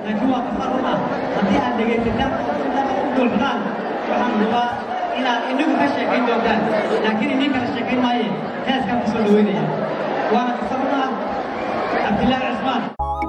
laakiin waa qofka run ah haddii aad dhegaysataan sidaa u dulmadaan waxaan hubaa inaad inagu ka sheekayn doontaan laakiin idin kala sheekayn maaye heeskaan kusoo dhaweynaya waana qofka run ah cabdilaahi cismaan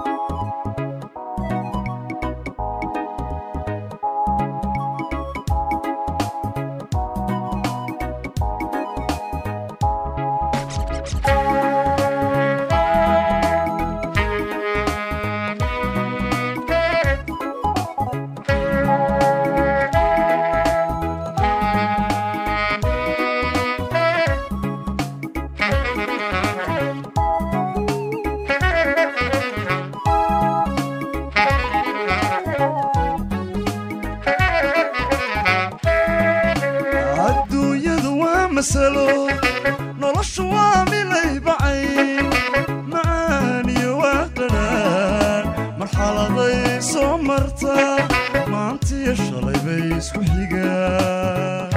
adduunyadu waa masalo noloshu waa milay bacay macaaniyo waa qadhaan marxaladay soo marta maantiyo shalay bay isku xigaan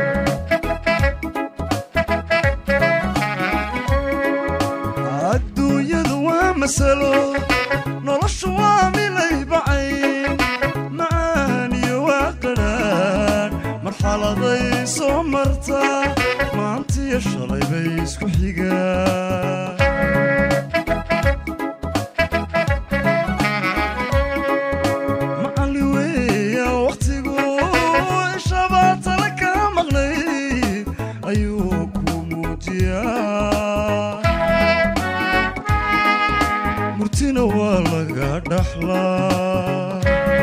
adduunyadu waa masalo noloshu waa milay bacay macaaniyo waa qadhaan marxaladay soo marta maantiyo shalay bay isku xigaan macalli weeya wakhtigu ishabaa tala ka maqnayd ayuu ku muujiyaa murtina waa laga dhaxlaa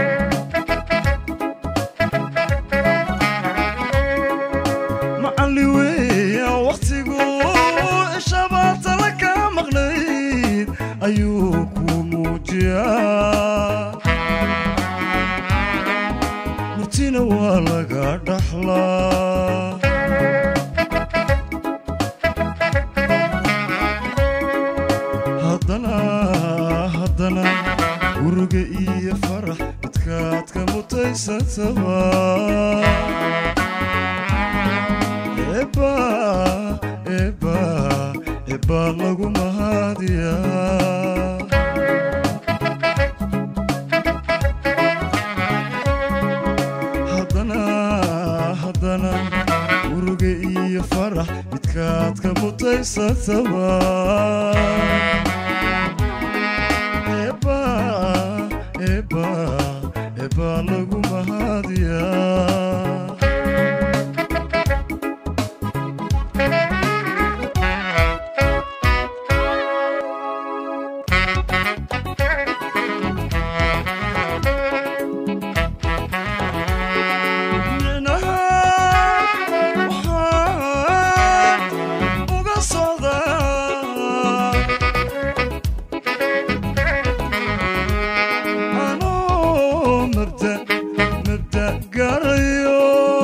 macalli weeya wakhtigu ishabaa tala ka maqnayd ayuu ku muujiyaa murtina waa laga dhaxlaa haddana haddana uruga iyo farax midkaad ka mutaysataba eba eba eba lagu mahadiyaa haddana haddana uruga iyo farax midkaad ka mutaysataba eba eba eba lagu mahadiyaa micnaha waxaan uga socdaa anoo mabda mabda gaarayo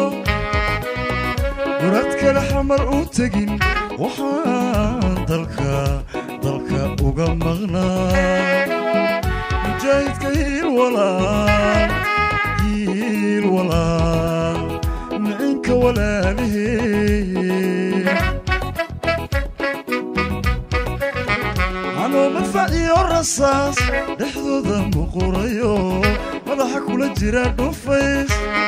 murad kale xamar u tegin waxaan dalka dalka uga maqnaa mujaahidka hiil walaal hiil walaal micinka walaalihee anoo madfac iyo rasaas dhexdooda muqurayo madaxa kula jira dhufays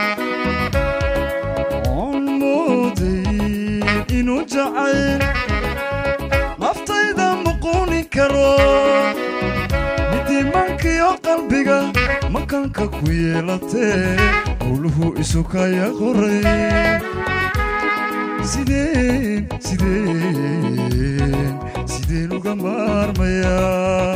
oon mooday inuu jacayl naftayda muquuni karo midiimaankiyo qalbiga makanka ku yeelatee howluhu isu kaya qoray sideen sideen sideen uga maarmayaa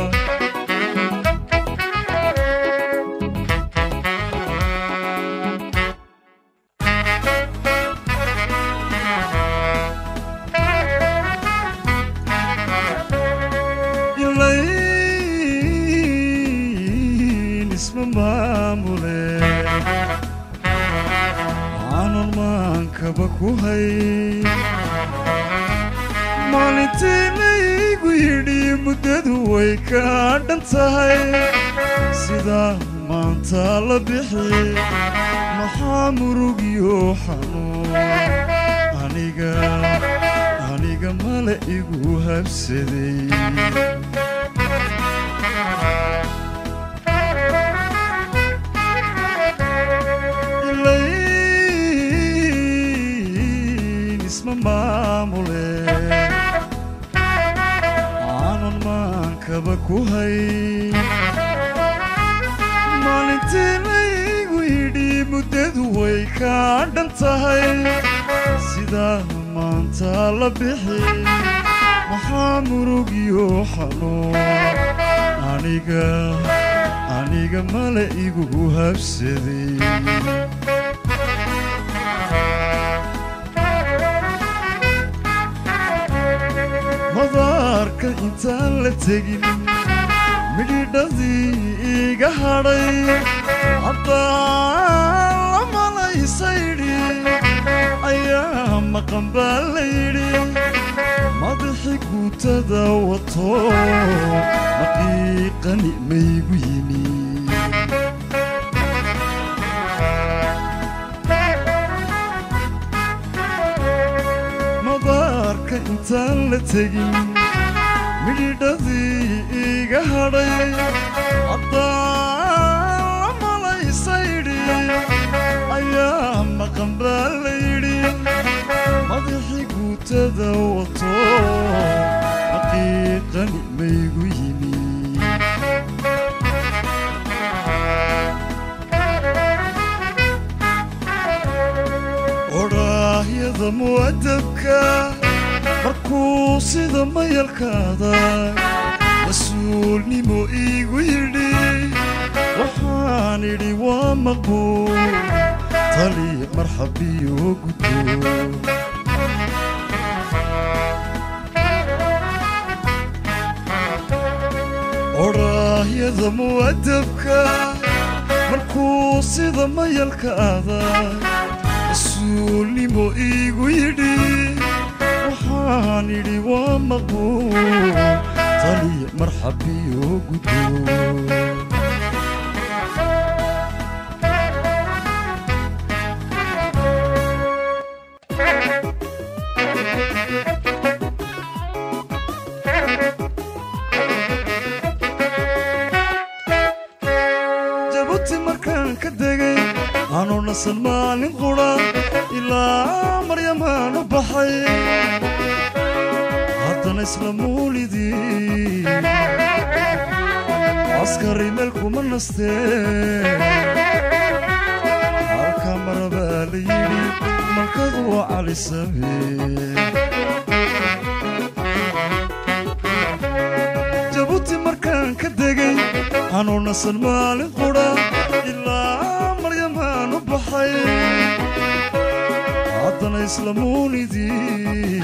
ilayn isma maamule aanan maankaba ku hay maalintii laygu yidhi muddadu way ka dhan tahay sidaa maanta la bixi maxaa murugiyo xanuun aniga aniga male igu habsaday hay maalintii laygu yidhi muddadu way kaa dhan tahay sidaa maanta la bixi maxaa murugiyo xanuun aniga aniga male igu habsaday madaarka intaan la tegin midhidhadii iga hadhay haddaan la malaysaydhi ayaa maqan baa la yidhi madaxi guutada wato maqiiqani maygu yimi madaarka intaan la tegin midhidhadii iga hadhay haddaan la malaysaydhi ayaa maqan baa la yidhi madaxi guutada wato xaqiiqani maygu yimi odhaahyada mu'adabka markuu sida mayalkaada mas-uulnimo iigu yidhi waxaan idhi waa maqbuul tali marxabiyo gudbo odhaahyada mu'adabka markuu sida mayalkaada mas-uulnimo iigu yidhi waxaan idhi waa maqbuul taliya marxabiyo gudbo jabuuti markaan ka degay anuu nasan maalin qudha ilaa maryamaan u baxay haddana isla muulidii askari meel kuma nastee halka marabaa la yidhi malkadu waa cali samee jabuuti markaan ka degay anuu nasan maalin qudha ilaa maryamaan u baxay haddana isla muunidii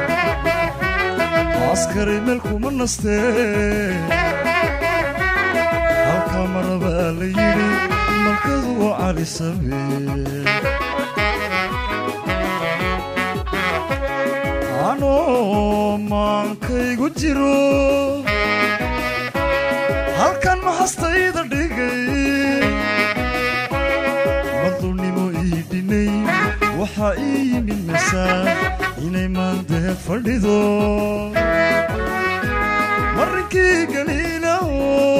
askari meel kuma nastee halka marabaa la yidhi malkadu waa cali samee anoo maankaygu jiro halkan maxastayda dhigay madulnimo ii dhinay waxaa ii yimid masaan inay maandeed fadhido marinkii galiilaho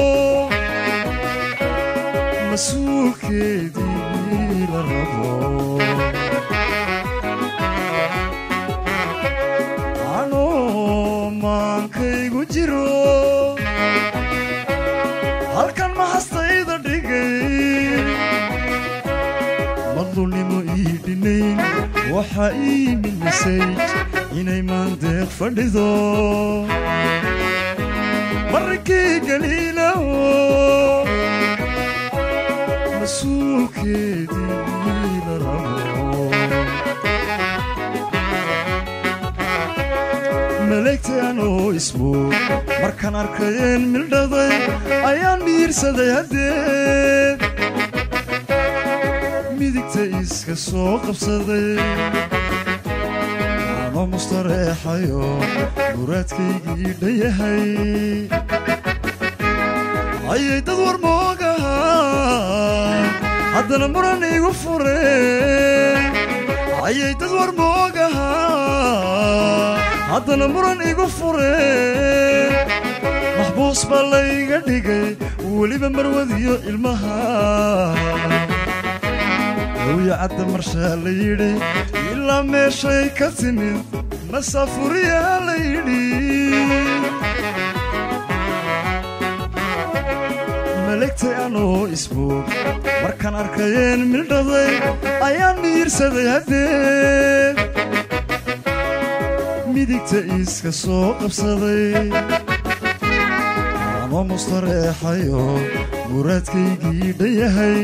mas-uulkeedii la rabo anoo maankaygu jiro halkan maxastayda dhigay madulnimo ii dhinayn waxaa ii yimid masayj inay maandeeq fadhido marinkii galiilaho mas-uulkeedii la rabo maleegtaan oo ismoog markaan arkayeen mildhaday ayaan miirsaday haddeed midigta iska soo qabsaday anoo mustareexayo muraadkaygii dhayahay ayay dad war moogahaa haddana muran igu fureen ayay dad war moogahaa haddana muran igu fureen maxbuus baa layga dhigay weliba marwadiyo ilmaha hawya cadda marshaa la yidhi ilaa meeshay ka timid masaafuriyaa la yidhi malegtay anoo isboog markaan arkayeen mildhaday ayaan miirsaday haddee midigta iska soo qabsaday ama mustareexayo muraadkaygii dhayahay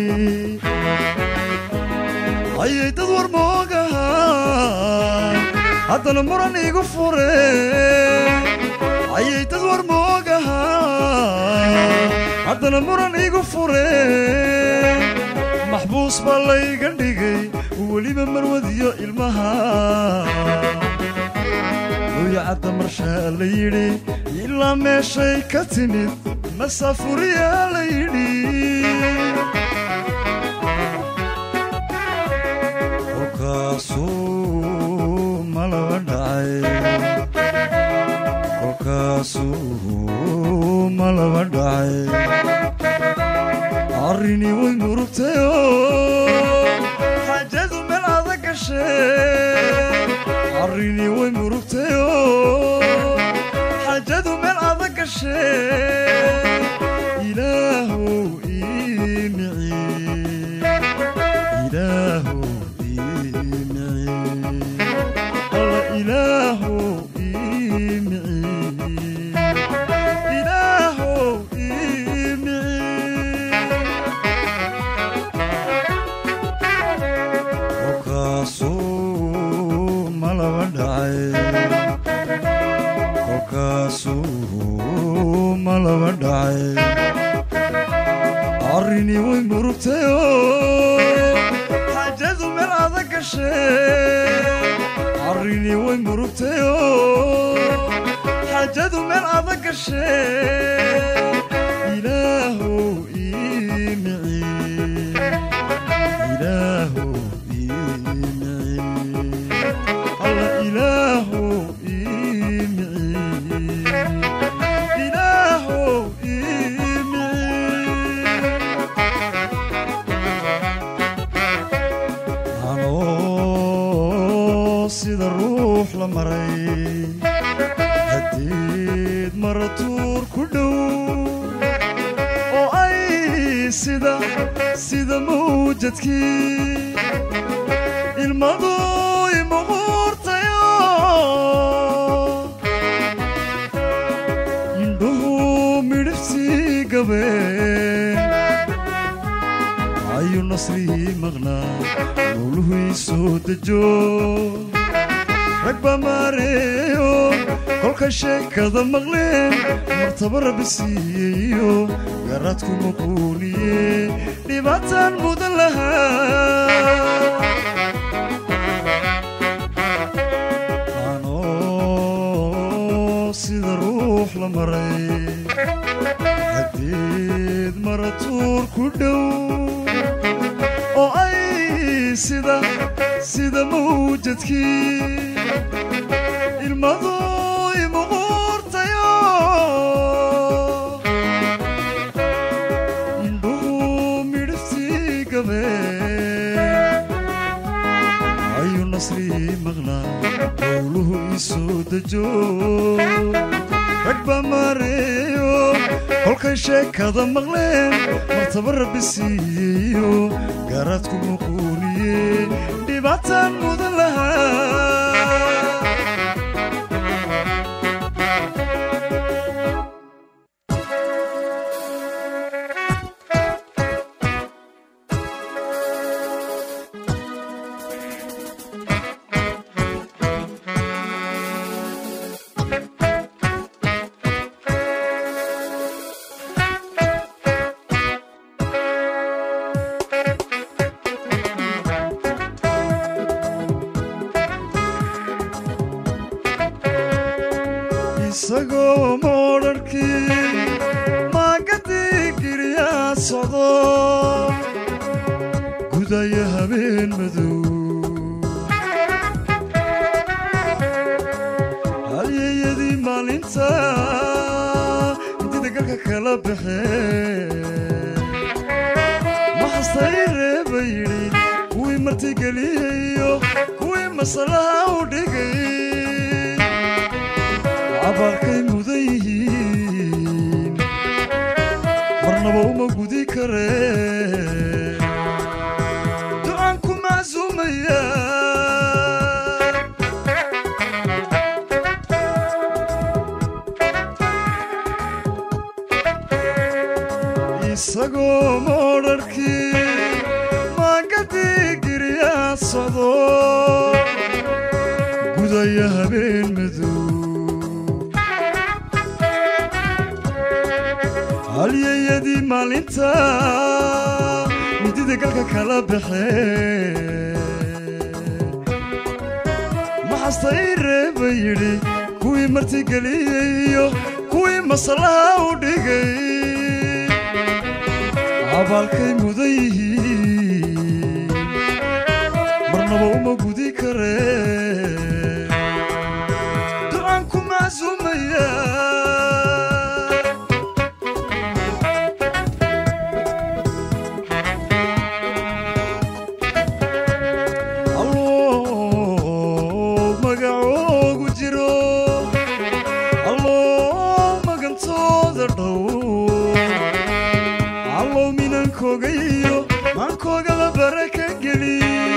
ayay dad war moogaha haddana muran igu fure ayay dad war moogaha haddana muran igu fure maxbuus baa layga dhigay weliba marwadiyo ilmaha luyacadda marshaa la yidhi ilaa meeshay ka timid masaafuriyaa la yidhi kolkaasuu malaba dhacay kolkaasuu malaba dhacay arrinii way murugtayoo xaajadu meel adag gashee arrinii way murugtayoo xaajadu meel adag gashee ilaahow ii miciye ilaahow ii miciye alla ilaahow ii miciye ilaahow ii miciye kolkaasuu malaba dhacay kolkaasuu malaba dhacay arrinii way murugtayoo xaajadu meel adag gashee arrinii way murugtayoo xaajadu meel adag gashee ilaahow ii miciye ilaahow ii miciye alla ilaahow ii miciye ilaahow ii miciye anoo sida ruux la maray haddiid maratuur ku dhow oo ay sida sida mawjadkii ilmadu imuquurtayo indhuhu midhiftii gabeen ayuu nasrihii maqnaa mawluhu ii soo dejo rag baa maareeyo kolkay sheekada maqleen martaba rabbi siiyeyo garaadku maquuniye dhibaataan mudan lahaa anoo sida ruux la maray haddeed maratuur ku dhow oo ay sida sida mawjadkii ilmadu imuquurtayo indhuhu midhiftii gabeen ayuu nasrihii maqnaa howluhu ii soo dejo rag baa maareeyo kolkay sheekada maqleen martaba rabbi siiyeyo gaaraadku muquuniye dhibaataan mudan lahaa isagoo moodharkii maagadii giriyaa socdo gudaya habeen madow halyeyadii maalinta intii dagalka kala baxeen maxastay reeba yidhi kuwii martigeliyayo kuwii masalaha u dhigay cabaarkay mudan yihiin marnaba u uma gudi kare ducaan ku macsuumaya isagoo moodharkii maagadii giryaa socdo gudaya habeen madow halyayadii maalinta midida galka kala baxee maxasta ii reeba yidhi kuwii martigeliyey iyo kuwii masallaha u dhigay abaalkay mudan yihiin marnaba uma gudi kare ducaan ku macsuumaya alloo magacoogu jiro alloo magantooda dhow allow minankooga iyo maankoogaba baraka geli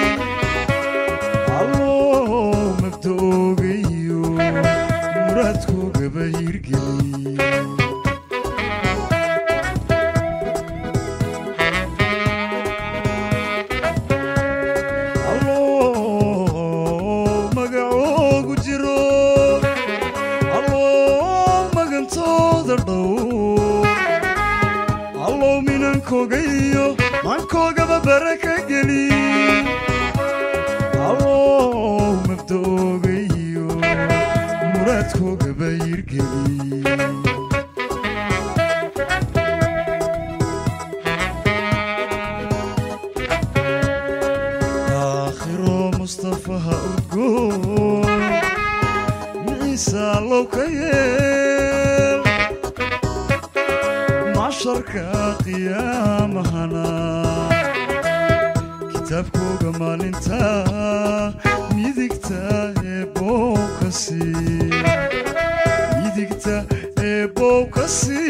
allow mabda'ooga iyo muraadkoogaba hirgeli allow magacoogu jiro allow magantooda dhow allow minankooga iyo maankoogaba baraka geli allow mabda'ooga iyo muraadkoogaba hirgeli aakhiro mustafaha udgoon miciisa allow ka yeel masharka qiyaamahana kitaabkooga maalinta midigta ee bowkasi midigta ee bowkasi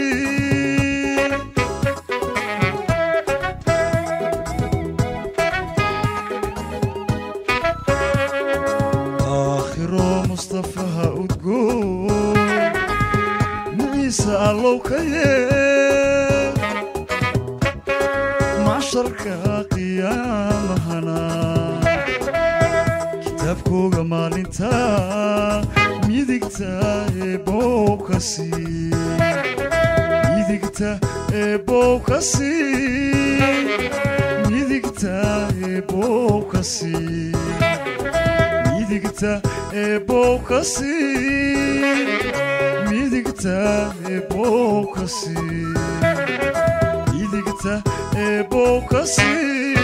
aakhiro mustafaha udgoon miciisa allow ka yeel masharka qiyaamahana kitaabkooga maalinta midigta ee bowkasi midigta ee bowkasi midigta ee bowkasi midigta ee bowkasi midigta ee bowkasi midigta ee bowkasi